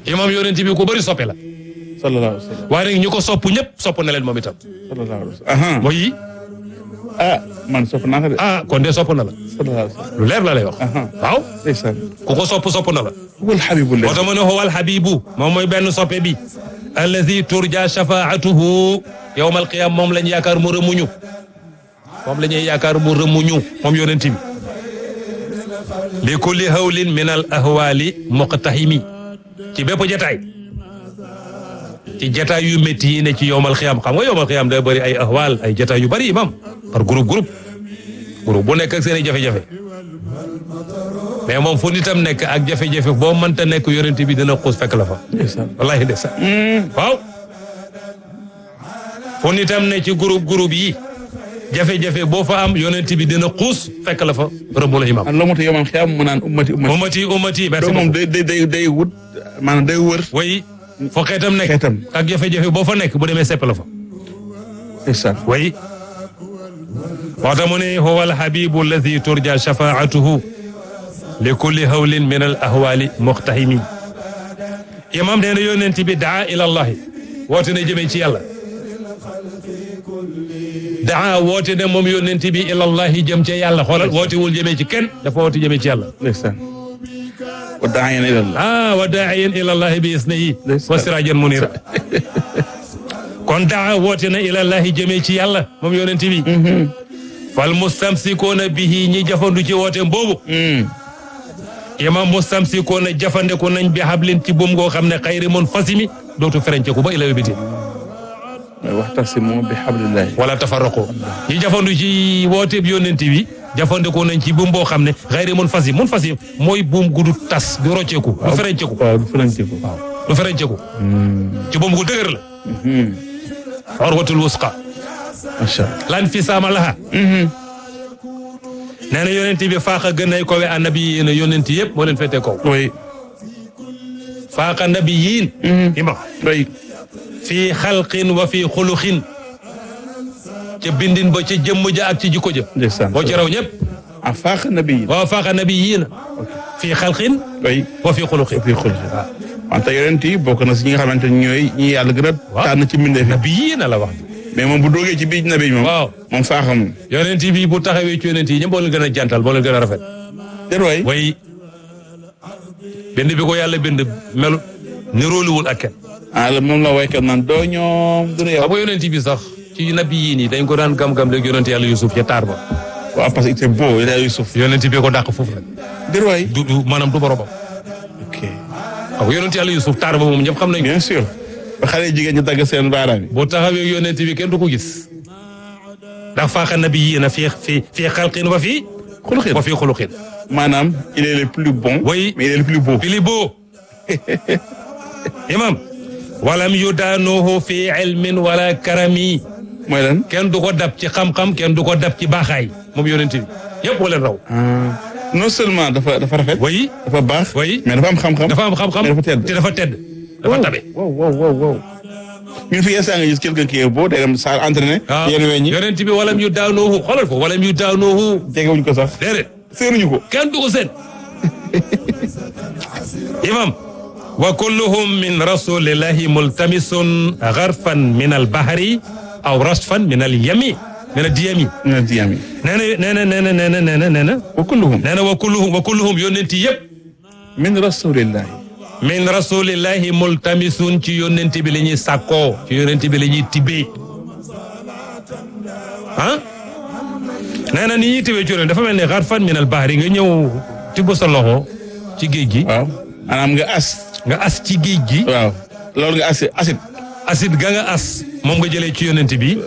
imam yonent bi ku bëri soppe la sallallahu alayhi wa sallam waaye nag ñu ko sopp ñëpp sopp na leen moom itam sallallahu alayhi wa sallam aha mooy ah man sopp naa ko de ah kon de sopp na la sallallahu alayhi wa sallam lu leer la lay wax aha waaw ndeysaan ku ko sopp sopp na la wal habibullah moo tax mu ne huwal habibu moom mooy benn soppe bi allazi turja shafaatuhu yawmal qiyam moom lañ yaakaar mu rëmuñu moom la ñuy yaakaar mu rëmuñu moom yonent bi li kulli hawlin min al ahwali muqtahimi ci bépp jataay ci jataay yu métti yi ne ci yowmal xiyam xam nga yowmal xiyam day bëri ay ahwal ay jataay yu bëri imam par groupe groupe groupe bu nekk ak seen i jafe-jafe mais moom fu nitam nekk ak jafe-jafe boo mënta nekk yonent bi dina xuus fekk la fa ndeysaan wallahi ndeysaan waaw fu nitam ne ci groupe groupe yi jafe-jafe boo fa am yonent bi dina xuus fekk la fa rëbb la imam man loo mot yoman xiyam mu naan ummati ummati ummati ummati merci donc moom beaucoup day day day day wut maanaam day wër way foo xeetam nekk Xeetam. ak jafe-jafe boo fa nekk bu demee sepp la fa ndeysaan way moo tax mu ne huwa alhabibu alladi turja shafaatuhu li kulli hawlin min al ahwali muqtahimi imam nee na yonent bi daa ila allahi woote na jëmee ci yàlla daa woote ne moom yonent bi ila allahi jëm ca yàlla xoolal wootewul jëmee ci kenn dafa woote jëmee ci yàlla ndeysaan wa daayan ila Allah ah wa daa'iyan ila allahi bi isnihi Ndeysaan. wa sirajan munira kon daa woote na ila allahi jëmee ci yàlla moom yonent bi fal mustamsikoona bihi ñi jafandu ci woote boobu imam mustamsikoona jafandeku nañ bi hablin ci buum goo xam ne xayri mun fasimi dootu ferenceku ba ila yawmiti mooy waxtasimu bi hablillahi wala tafarraqu ñi jafandu ci woote bi yonent bi jafandeku nañ ci buum boo xam ne xayri mun fasim mun fasim mooy buum gu du tas du rocceeku du ferenceku waaw du faranceeku du ferenceku ci buum gu dëgër la orwatul wusqa macha allah lan fi saama laha nee na yonent bi faaxa gën ay kowe annabi yi na yonent yëpp moo leen féetee kaw oui faaxa nabi yiin ima oui fii xalqin wa fii xuluxin ca bindin ba ca jëmm ja ak ci jikko ja ndeysaan boo ci raw ñëpp a faax nabi waaw faaxa nabi yiin fii xalqin oui wa fii xuluxin fii xul wante yonent yi bokk na si ñi nga xamante ni ñooy ñi yàlla gën a Waaw. tànn ci mbindeef yi nabi yiin la wax mais moom bu doogee ci biir nabi moom waaw moom faaxa moom yonent bi bu taxawee ci yonent yi ñëpp moo leen gën a jantal moo leen gën a rafet déet waay way bind bi ko yàlla bind melu nirooluwul ak kenn ah la moom la waykat naan doo ñoom du nu yow xam nga yonent bi sax ci nabi yii nii dañ ko daan gam-gam léegi yonent yàlla Yusuf ca taar ba waaw parce que c'est beau il a Yusuf yonent bi ko dàq foofu nag déet waay du du maanaam du boromam ok xam nga yonent yàlla Yusuf taar ba moom ñëpp xam nañ ko bien sûr ba xale jigéen ñi dagg seen baaraam yi boo taxawee yonent bi kenn du ko gis ndax faaxa nabi yii na fii fii fii xalqin wa fii xuluxin wa fii xuluqin maanaam il est le plus bon Oui. mais il est le plus beau fili boo imam walam yu daanuhu fi ilmin wala karami mooy lan kenn du ko dab ci xam-xam kenn du ko dab ci baaxaay moom yonent bi yëpp moo leen raw non seulement dafa dafa rafet way dafa baax Oui. mais dafa am xam-xam dafa am xam-xam mais dafa tedd te dafa tedd dafa tabe wow wow wow wow ñun fi yeesaa nga gis quelqu'un qui est beau day dem salle entraîné waaw yenn weñ ñi yonent bi walam yu daanuhu xoolal ko walam yu daanuhu jegewuñ ko sax déedéet séenuñu ko kenn du ko seen imam wa kulluhum min rasulillahi multamisun gharfan min al bahri aw rasfan min al yami min al diyami ñu ne diyam yi nee na nee na nee na nee na nee na nee na wa kulluhum nee na wa kulluhum wa kulluhum yonent yëpp min rasulillahi min min rasulillahi multamisun ci yonent bi la ñuy sàkkoo ci yonent bi la ñuy tibbee ah nee na ni ñuy tibbee ci yonent dafa mel ne gharfan min al bahri nga ñëw tibb sa loxo ci géej gi waaw maanaam nga as nga as ci géej gi waaw loolu nga as acide acide ga nga as moom nga jëlee ci yonent bi